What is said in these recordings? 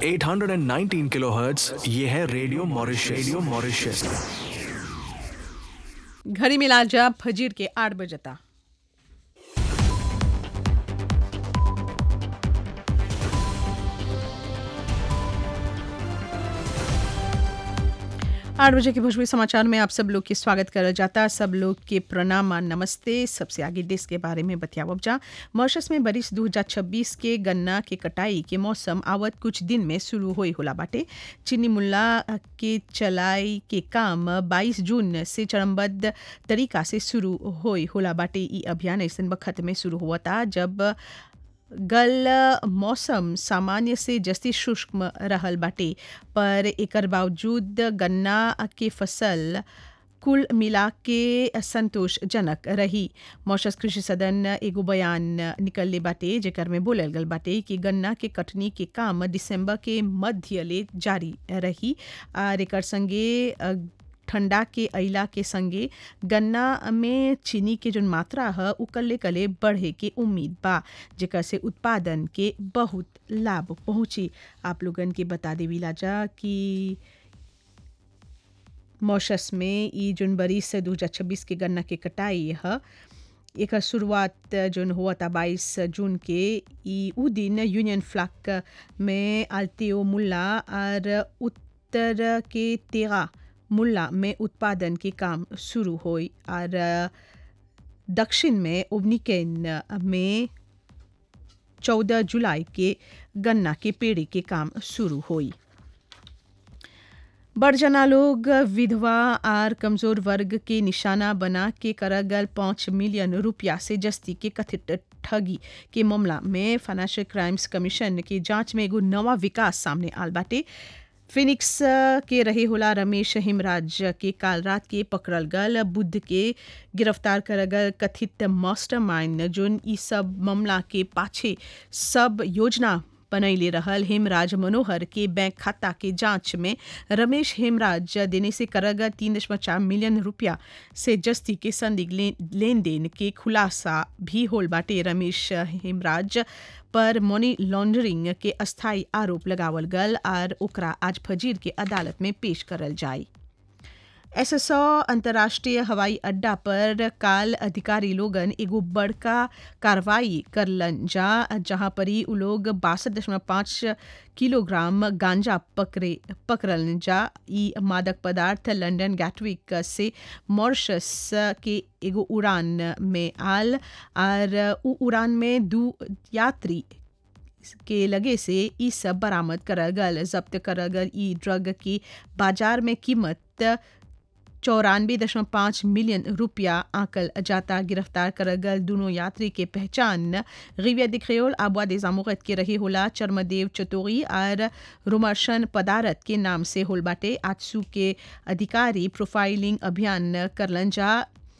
819 kilohertz ये है radio Mauritius radio Mauritius घड़ी मिला जा फजीर के आठ बजता आठ बजे के भोजपुरी समाचार में आप सब लोग के स्वागत करल जाता सब लोग के प्रणाम और नमस्ते सबसे आगे देश के बारे में बतियावब जा मॉरिशस में बरिस 2026 के गन्ना के कटाई के मौसम आवत कुछ दिन में शुरू होई होला बाटे चीनी मुल्ला के चलाई के काम 22 जून से चरणबद्ध तरीका से शुरू होई होला बाटे ई अभियान ऐसन वक्त में शुरू हुआ था जब गल मौसम सामान्य से जस्ती शुष्क रहल बाटे पर एकर बावजूद गन्ना के फसल कुल मिला के संतोषजनक रही मौसस कृषि सदन एगो बयान निकलले बाटे जेकर में बोलल गल बाटे कि गन्ना के कटनी के काम दिसंबर के मध्य ले जारी रही और एकर संगे ठंडा के अइला के संगे गन्ना में चीनी के जो मात्रा है उ कले कले बढ़े के उम्मीद बा जेकर से उत्पादन के बहुत लाभ पहुंची आप लोगन के बता देवीला जा कि मॉशस में ई जोन बरिस दू हजार छब्बीस के गन्ना के कटाई है एक शुरुआत जोन हुआ था बाईस जून के ई उ दिन यूनियन फ्लैग में आलतियो मुल्ला और उत्तर के तेगा मुल्ला में उत्पादन के काम शुरू हुई और दक्षिण में ओवनिकेन में चौदह जुलाई के गन्ना के पेड़ी के काम शुरू हुई बड़जना लोग विधवा और कमजोर वर्ग के निशाना बना के करगल पाँच मिलियन रुपया से जस्ती के कथित ठगी के मामला में फाइनेंशियल क्राइम्स कमीशन की जांच में एगो नवा विकास सामने आल बाटे फिनिक्स के रहे होला रमेश हिमराज के काल रात के पकड़ल गल बुद्ध के गिरफ्तार कर गल कथित मास्टरमाइंड जोन ई सब मामला के पाछे सब योजना बनैले रहल हेमराज मनोहर के बैंक खाता के जांच में रमेश हेमराज देने से करग तीन दशमलव चार मिलियन रुपया से जस्ती के संदिग्ध लेन देन के खुलासा भी होल बाटे रमेश हेमराज पर मनी लॉन्ड्रिंग के अस्थायी आरोप लगावल गल और ओकरा आज फजीर के अदालत में पेश करल जाए एसएसओ अंतर्राष्ट्रीय हवाई अड्डा पर काल अधिकारी लोगन एगो बड़का कार्रवाई करलन जा जहां पर ही उ लोग बासठ दशमलव पाँच किलोग्राम गांजा पकड़े पकड़लन जा ई मादक पदार्थ लंदन गैटविक से मॉरिशस के एगो उड़ान में आल और उ उड़ान में दू यात्री के लगे से ई सब बरामद करल गल जब्त करल गल ई ड्रग की बाजार में कीमत चौरानवे दशमलव पाँच मिलियन रुपया आंकल जाता गिरफ्तार कर गल दोनों यात्री के पहचान रिविया दिख्रेल आबवा दे जामुगत के रहे होला चर्मदेव चतोरी और रुमर्शन पदारत के नाम से होल बाटे आजसू के अधिकारी प्रोफाइलिंग अभियान करलन जा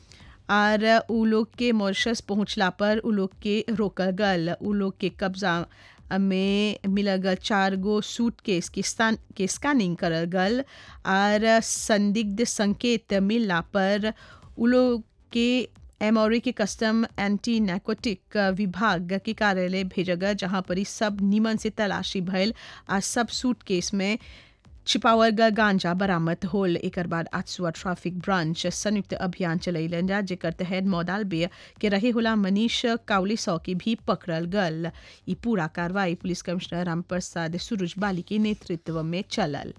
और उ लोग के मॉरिशस पहुंचला पर उ लोग के रोकल गल उ लोग के कब्जा में मिलल गल चार गो सूट केस के स्थान के स्कैनिंग करल गल और संदिग्ध संकेत मिलला पर उ लोग के एमओरी के कस्टम एंटी नैकोटिक विभाग के कार्यालय भेजल गल जहाँ पर सब नीमन से तलाशी भयल आ सब सूट केस में छिपावल गल गांजा बरामद होल एक बाद आजसुआ ट्रैफिक ब्रांच संयुक्त अभियान चलैलन जा जेकर तहत मौदालबे के रहे होला मनीष काउलिसौ के भी पकड़ल गल ई पूरा कार्रवाई पुलिस कमिश्नर रामप्रसाद सुरुजबाली के नेतृत्व में चलल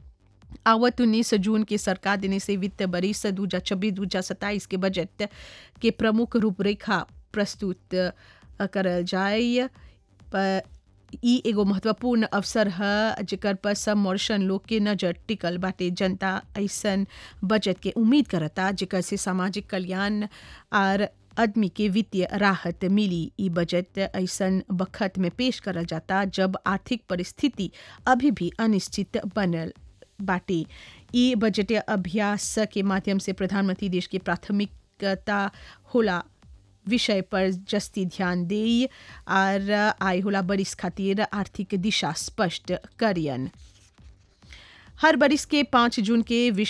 आवत उन्नीस जून के सरकार देने से वित्त बरिस दू हजार छब्बीस दू हजार सत्ताईस के बजट के प्रमुख रूपरेखा प्रस्तुत करल जाए पर ई एगो महत्वपूर्ण अवसर है जेकर पर सब मॉरिशन लोग के नजर टिकल बाटे जनता ऐसन बजट के उम्मीद करता जेकर से सामाजिक कल्याण और आदमी के वित्तीय राहत मिली ई बजट ऐसन बखत में पेश करल जाता जब आर्थिक परिस्थिति अभी भी अनिश्चित बनल बाटे ई बजटीय अभ्यास के माध्यम से प्रधानमंत्री देश की प्राथमिकता होला विषय पर जस्ती ध्यान दे और आय होला बरिस खातिर आर्थिक दिशा स्पष्ट करियन हर बरिस के पाँच जून के विश्व